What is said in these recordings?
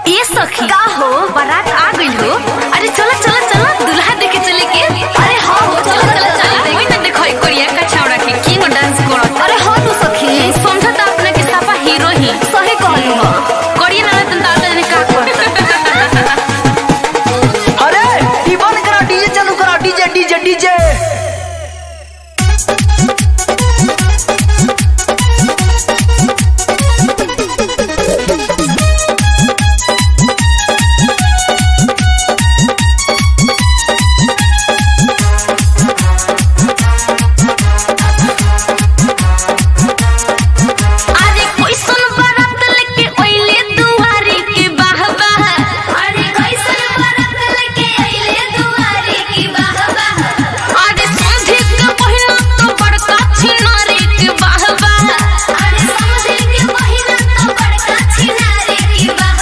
ए सखी का हो बारात आ गई हो अरे चलो चलो चलो दूल्हा देखे चले के अरे हाँ हो चलो चलो चलो वही ना देखो एक कोरिया का छावड़ा के किंग डांस करो अरे हाँ तू सखी समझा तो अपने के साफा हीरो ही सही कहलू हो कोरिया ना तन दादा ने का करता अरे ई बंद करा डीजे चालू करा डीजे डीजे डीजे अरे कैसन बारात लेके ओइले दुआरी के बाह बाह अरे कैसन बारात लेके ओइले दुआरी के बाह बाह अरे समझे के पहिना तो बड़का छिनारी के बाह बाह अरे समझे के पहिना तो बड़का छिनारी के बाह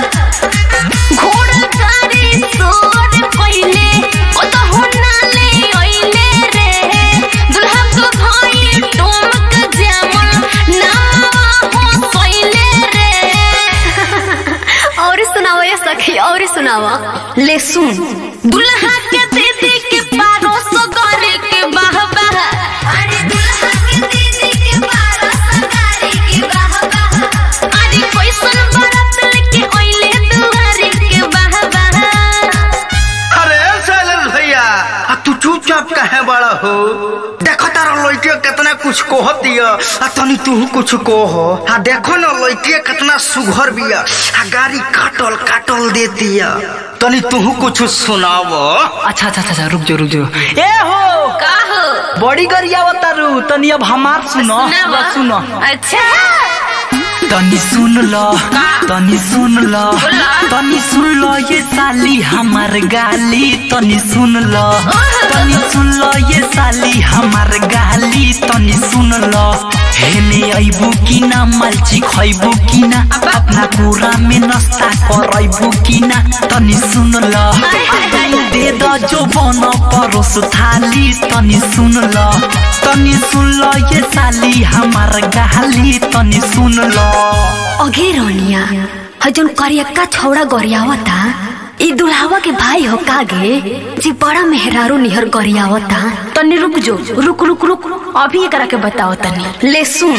बाह घोड़ा गाड़ी सोर पहिले ओ तो होना ले ओइले रे दुल्हा को भाई टोमक जामन नावा हो सोइले रे और सुनाओ ये सखी और सुनावा ले सुन दुल्हा के दीदी के पारो सो गरे के बाह बाह अरे दुल्हा के दीदी के पारो सो गरे के बाह बाह अरे कैसन बारात लेके ओइले दुआरे के बाह बाह अरे शैलेश भैया आ तू चुपचाप काहे बड़ा हो देखो तारा लड़के कितना कुछ कहत दिया आ तनी तू कुछ कह आ देखो ना लड़के कितना सुघर बिया आ गाड़ी काटल काटल देतिया तनी तू कुछ सुनाव अच्छा अच्छा अच्छा रुक जाओ रुक जाओ ए हो का हो बड़ी गरिया बतारू तनी अब हमार सुनो सुनावा। सुनो अच्छा तनी सुन लो तनी सुन लो तनी सुन लो ये साली हमार गाली तनी सुन लो तनी सुन लो ये साली हमार गाली तनी सुन लो हेने अइबू की ना मलची खइबू की ना अपना पूरा में नाश्ता करइबू की ना तनी सुन लो दे द जो बन परोस थाली तनी सुन लो तनी सुन लो ये साली हमार गाली तनी सुन लो अघे रोनिया हजन करियक्का छौड़ा गरियावता ई दुल्हावा के भाई हो कागे जी बड़ा मेहरारू निहर गरियावता तनी रुक जो रुक रुक रुक अभी एकरा के बताओ तनी ले सुन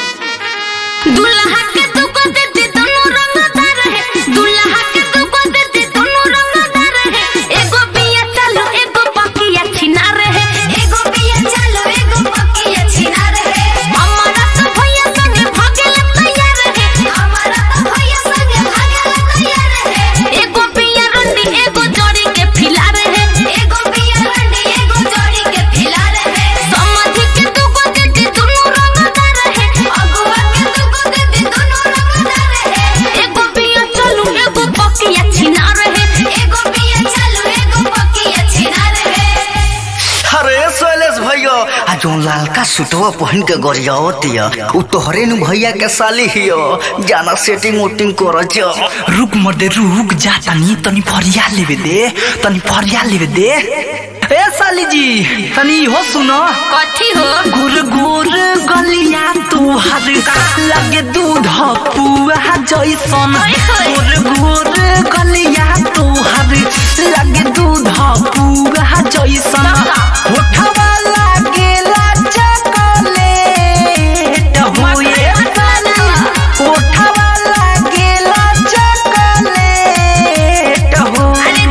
दुल्हा के दुको दे दे दोनों रंगदार है दुल्हा के दुको दे दे दोनों रंगदार है एगो बिया चालू एगो पकिया छिनार है एगो बिया चालू एगो पकिया छिनार है हमारा तो भैया संगे भागेला तैयार है हमारा तो भैया संगे भागेला तैयार है एगो बिया रंडी एगो जोड़ी के फिलार है एगो बिया रंडी एगो जोड़ी के फिलार है समझी के दुगो दे दे दोनों रंगदार है अगुआ के दुगो दे दे दोनों रंगदार है एगो बिया चालू एगो पकिया छिनार है एगो बिया चालू एगो पकिया छिनार है अरे शैलेश भैया आ जो लालका सुटवा पहन के गरियावतिया उ तोहरे नु भैया के साली हियो जाना सेटिंग उटिंग कर जा रुक मर्दे रुक जा तनी तनी फरिया लेवे दे तनी फरिया लेवे दे ए साली जी तनी हो सुनो कथी हो गुर गुर गलिया तुहार लगे दूध पुआ जैसन गुर गुर गलिया तुहार लगे दूध पुआ जैसन होठवा लागेला चॉकलेट होए साली होठवा लागेला चॉकलेट हो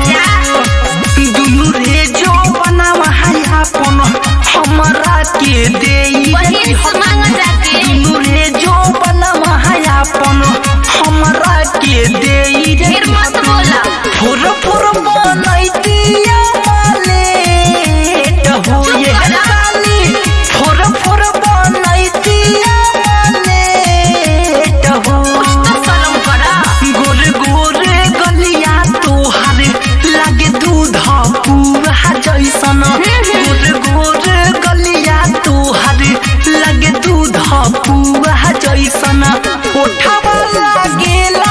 दुनु रे जो बनावा है अपन हमरा के देई वही से मांग जाके। दुनु रे जो बनावा है अपन हमरा के देई फिर मत बोला फुर फुर बनैतिया मालेट हो ये साली फुर फुर बनैतिया मालेट हो शर्म करा गोर गोर गलिया तोहार लागे दूध पुआ जैसन गोर गोर गलिया तोहार लागे दूध पुआ जैसन ओठवा लागेला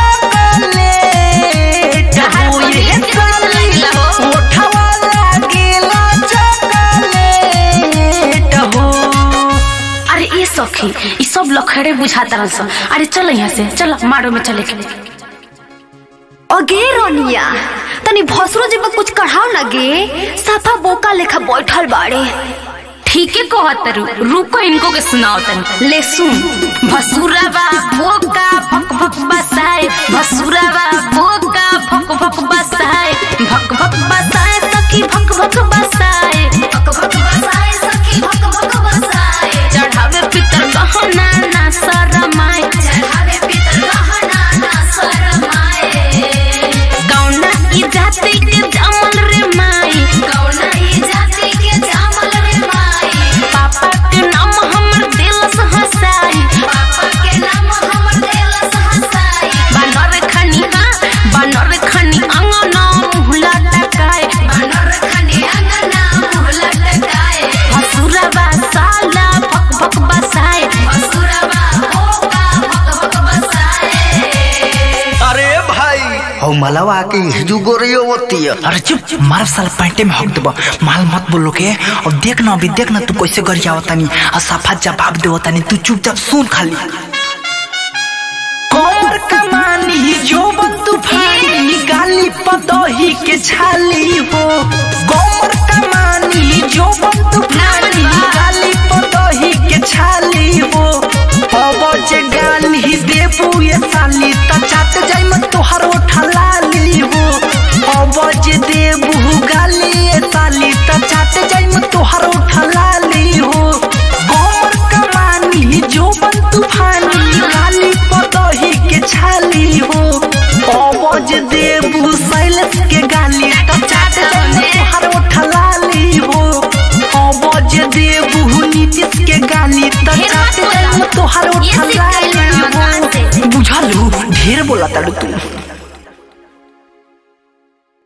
चॉकलेट हो ये साली ओठवा लागेला चॉकलेट हो अरे ये सखी ई सब लखड़े बुझाता रह अरे चल यहाँ से चल मारो में चले के अगे रोनिया तनी भसरो जी कुछ कढ़ाओ ना गे साफा बोका लेखा बैठल बाड़े ठीके कहत रू रुको इनको के सुनाओ तनी ले सुन भसुरवा बोका भक भक बसाए भसुरवा बोका भक भक बसाए भक भक बसाए सखी भक भक बसाए भक भक बसाए सखी भक भक बसाए चढ़ावे पितर गहना ना शरमाए चढ़ावे पितर गहना ना शरमाए गौना ई जाति के जामल रे माई गौना ई जाति के जामल रे माई पापा के नाम हमर दिलस हसाई पापा के नाम हमर दिलस हसाई बानर खनी हां बानर खनी अंगना मुहला टकाए बानर खनी अंगना मुहला टकाए हसुरवा साला भक भक बसाए हसुरवा होगा भक भक बसाए अरे भाई हौ मलवा के हिजू गोरियो होती है अरे चुप चुप मार साल पैंटे में हक देबा माल मत बोलो के और देख ना अभी देख ना तू कैसे गरिया तानी और सफा जवाब दे तानी तू चुपचाप सुन खाली कमर कमानी जो तूफानी गाली पदोही के छाली हो कमर कमानी जो तूफानी गाली पदोही के छाली हो अबज गाली देबू ये साली त चाट जाई मन तोहर ठलाली हो अबज देबू गाली ये साली त चाट जाई मन तोहर ठलाली हो कमर कमानी जो तूफानी गाली पदोही के छाली हो अबज देबू साइलेंस के गाली त चाट जाई तोहर ठलाली हो अबज देबू नीतीश के गाली त चाट जाई तोहर ठलाली हो बुझालू ढेर बोला ताड़ू तू